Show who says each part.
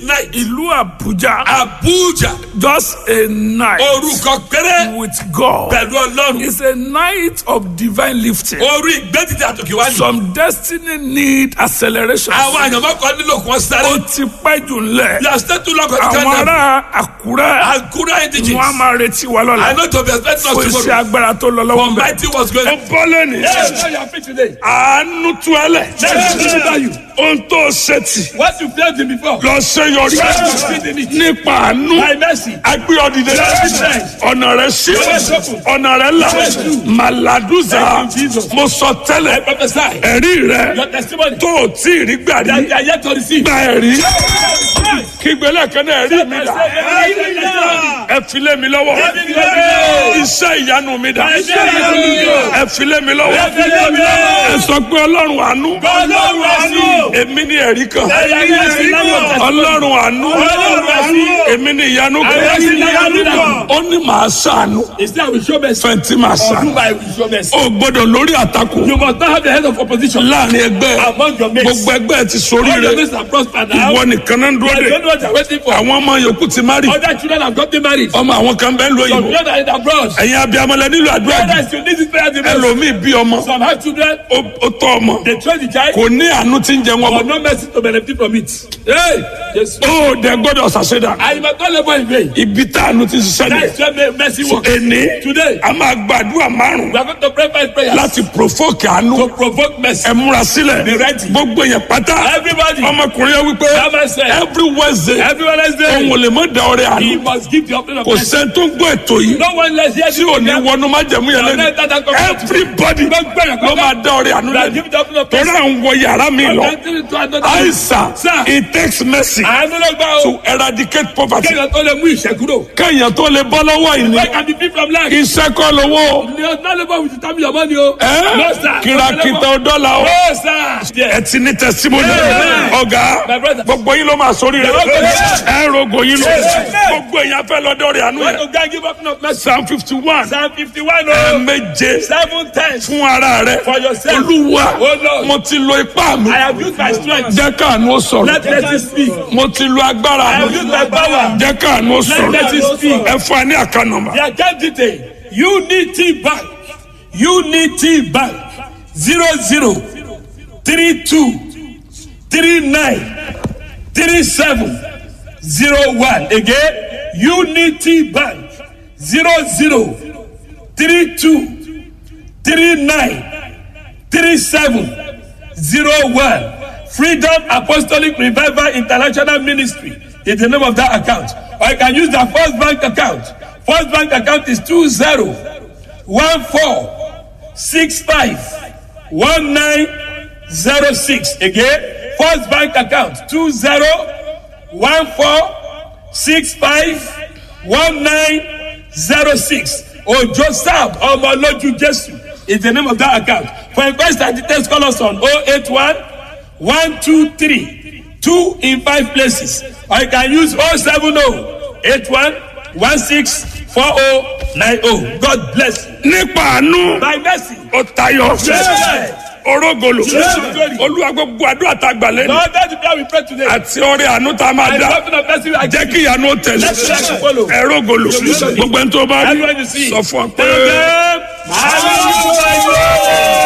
Speaker 1: night.
Speaker 2: ìlú àbújá
Speaker 1: Abuja.
Speaker 2: just a night
Speaker 1: Orúkọ péré
Speaker 2: with God
Speaker 1: pẹ̀lú Ọlọ́run.
Speaker 2: is a night of divine lifting.
Speaker 1: Orí ìgbẹ́dìde àtòkè wá ní.
Speaker 2: some destiny need acceleration.
Speaker 1: Àwọn àyànmọ́ kan nílò kí wọ́n
Speaker 2: ó
Speaker 1: sáré.
Speaker 2: ti pẹ́ jù ńlẹ̀.
Speaker 1: You are still too long on the
Speaker 2: àwọn
Speaker 1: calendar.
Speaker 2: ará àkúrẹ́
Speaker 1: Akura
Speaker 2: wọn a
Speaker 1: indigens.
Speaker 2: máa retí wa
Speaker 1: I
Speaker 2: lọ́la.
Speaker 1: know to be expecting
Speaker 2: kò
Speaker 1: us
Speaker 2: sí
Speaker 1: tomorrow.
Speaker 2: agbára tó lọ lọ́wọ́
Speaker 1: But
Speaker 2: bẹ́ẹ̀.
Speaker 1: mighty was going.
Speaker 2: ó bọ́ lónìí.
Speaker 1: Yes, now you are fit today.
Speaker 2: àánú tú ẹ lẹ̀.
Speaker 1: Let me deliver you.
Speaker 2: ohun tó ṣe tì.
Speaker 1: What you failed in before.
Speaker 2: lọ ṣe yọrí. nípa àánú.
Speaker 1: By mercy.
Speaker 2: agbé ọdìdẹ. ọ̀nà rẹ̀ sí. ọ̀nà rẹ̀ là. màlàdúzà. mo sọ tẹ́lẹ̀.
Speaker 1: Prophesy.
Speaker 2: ẹ̀rí rẹ̀
Speaker 1: Your testimony.
Speaker 2: tó o tí ì rí gbà
Speaker 1: That
Speaker 2: rí.
Speaker 1: you are yet to receive.
Speaker 2: gba ẹ̀rí. kígbélé kan náà ẹ̀rí mi dà. ẹ filé mi lọ́wọ́. iṣẹ́ ìyanu mi dà. ẹ filé mi lọ́wọ́. ẹ sọ pé ọlọ́run àánú.
Speaker 1: Ọlọ́run àánú.
Speaker 2: èmi ni ẹ̀rí kan.
Speaker 1: Ẹ̀rí kan.
Speaker 2: ọlọ́run àánú.
Speaker 1: Ọlọ́run àánú.
Speaker 2: èmi ni ìyanu
Speaker 1: Ẹ̀rí ìyanu
Speaker 2: kan.
Speaker 1: kan.
Speaker 2: ó ní màá ṣàánú.
Speaker 1: Instead, I will show mercy.
Speaker 2: fẹ̀ntì màá
Speaker 1: Or
Speaker 2: ṣàánú.
Speaker 1: whom I will show mercy.
Speaker 2: o gbọ́dọ̀ lórí àtakò.
Speaker 1: You must not have the head of opposition
Speaker 2: láàrin ẹgbẹ́
Speaker 1: among your mates.
Speaker 2: gbogbo ẹgbẹ́ ti sórí
Speaker 1: All your
Speaker 2: rẹ.
Speaker 1: mates are prospered now.
Speaker 2: ìwọ nìkan náà ń dúró
Speaker 1: I
Speaker 2: de.
Speaker 1: don't know what you're waiting for.
Speaker 2: àwọn ọmọ yòókù ti má rí.
Speaker 1: Other children have gotten married.
Speaker 2: ọmọ àwọn kan bẹ́ẹ̀ ń lo
Speaker 1: Some
Speaker 2: ìbò.
Speaker 1: children are in abroad.
Speaker 2: ẹ̀yin abiyamọlẹ nílò àdúrà jù.
Speaker 1: Others, you need this prayer the most.
Speaker 2: ẹlòmíì bí ọmọ
Speaker 1: Some have children.
Speaker 2: ó ó tọ́ ọmọ
Speaker 1: They train the child.
Speaker 2: kò ní àánú tí ń jẹ wọn
Speaker 1: But
Speaker 2: bọ̀.
Speaker 1: no mercy to benefit from it. Hey! Yes.
Speaker 2: ó dẹ gbọ́dọ̀ ṣàṣẹdà.
Speaker 1: I must not labor in vain.
Speaker 2: ibi tá àánú ti ṣiṣẹ́
Speaker 1: That's
Speaker 2: ni.
Speaker 1: where mercy works.
Speaker 2: ẹni
Speaker 1: Today,
Speaker 2: a máa gbàdúrà márùn
Speaker 1: we are going to pray five prayers
Speaker 2: láti provoke àánú.
Speaker 1: to provoke mercy.
Speaker 2: ẹ múra sílẹ̀.
Speaker 1: Be ready.
Speaker 2: gbogbo yẹn pátá.
Speaker 1: Everybody,
Speaker 2: ọmọkùnrin yẹn wípé
Speaker 1: That man said,
Speaker 2: every wednesday
Speaker 1: every Wednesday,
Speaker 2: òun ò lè mọ da ọrẹ
Speaker 1: he
Speaker 2: àánú.
Speaker 1: must give the offering of
Speaker 2: kò
Speaker 1: mercy.
Speaker 2: sẹ́ni tó ń gbọ́ ètò yìí
Speaker 1: No one less here
Speaker 2: tí ò ní wọnú má jẹ̀mú yẹn lẹ́nu. everybody ló máa da ọrẹ àánú lẹ́nu.
Speaker 1: Give the offering of
Speaker 2: torí
Speaker 1: mercy.
Speaker 2: à ń wọ yàrá mi lọ.
Speaker 1: Enter into another-
Speaker 2: àìsàn
Speaker 1: Sir.
Speaker 2: it takes mercy
Speaker 1: Àánú ló gbà o.
Speaker 2: to eradicate poverty.
Speaker 1: Kéèyàn tó lè mú ìṣẹ́ kúrò.
Speaker 2: kéèyàn tó lè bọ́ lọ́wọ́ ìní.
Speaker 1: Where can be free from lack?
Speaker 2: iṣẹ́ kọ́ lówó.
Speaker 1: Ni ọ̀nà labour with determine your money o.
Speaker 2: ẹ́
Speaker 1: No sir.
Speaker 2: kìràkìtà dọ́là o.
Speaker 1: No sir.
Speaker 2: ẹ ti ní testimony.
Speaker 1: Amen.
Speaker 2: ọ̀gá
Speaker 1: My brother.
Speaker 2: gbogbo yín ló máa sórí rẹ̀. ẹ rogo yín lọ.
Speaker 1: Amen.
Speaker 2: gbogbo èèyàn fẹ́ lọ́dọ̀ rẹ̀ àánú
Speaker 1: When
Speaker 2: yẹn.
Speaker 1: to go give offering of mercy.
Speaker 2: psalm fifty one.
Speaker 1: Psalm fifty-one o.
Speaker 2: ẹ̀ẹ̀méje
Speaker 1: Seven times.
Speaker 2: fún ara rẹ̀.
Speaker 1: For yourself.
Speaker 2: olúwa
Speaker 1: Oh, Lord.
Speaker 2: mo ti lo ipá mi.
Speaker 1: I have used my strength.
Speaker 2: jẹ́ káàánú ó sọ̀rọ̀.
Speaker 1: Let mercy speak.
Speaker 2: mo ti lo agbára
Speaker 1: I have
Speaker 2: mi.
Speaker 1: used my power.
Speaker 2: jẹ́ káàánú ó sọ̀rọ̀.
Speaker 1: Let mercy speak.
Speaker 2: ẹ fún ẹ ní àká nọ́mbà.
Speaker 1: The account detail Unity Bank Unity Bank zero zero three two three nine three seven zero one again Unity Bank zero zero three two three nine three seven zero one Freedom Apostolic Revival International Ministry is the name of that account or you can use the First Bank account First Bank account is two zero one four six five one nine zero six again First Bank account two zero one four six five one nine zero six Ojo Sam Omoloju Jesu is the name of that account for inquest and details call us on oh eight one one two three two in five places or you can use oh seven oh eight one one six four oh nine oh God bless you.
Speaker 2: nípa àánú
Speaker 1: by mercy.
Speaker 2: ó tayọ
Speaker 1: Amen.
Speaker 2: orógolo
Speaker 1: Amen.
Speaker 2: olúwa gbogbo àdúrà tá a gbà lẹ́nu
Speaker 1: Lord, that's the prayer we pray today.
Speaker 2: àti ọrẹ àánú tá a máa
Speaker 1: And
Speaker 2: dá
Speaker 1: nothing of mercy we are
Speaker 2: jẹ́ kí ìyanu ó tẹ̀lé
Speaker 1: Let's let it follow.
Speaker 2: ẹrógolo gbogbo ẹni tó bá rí
Speaker 1: Everyone you see.
Speaker 2: sọ fún ọ pé.
Speaker 1: Tell them, hallelujah.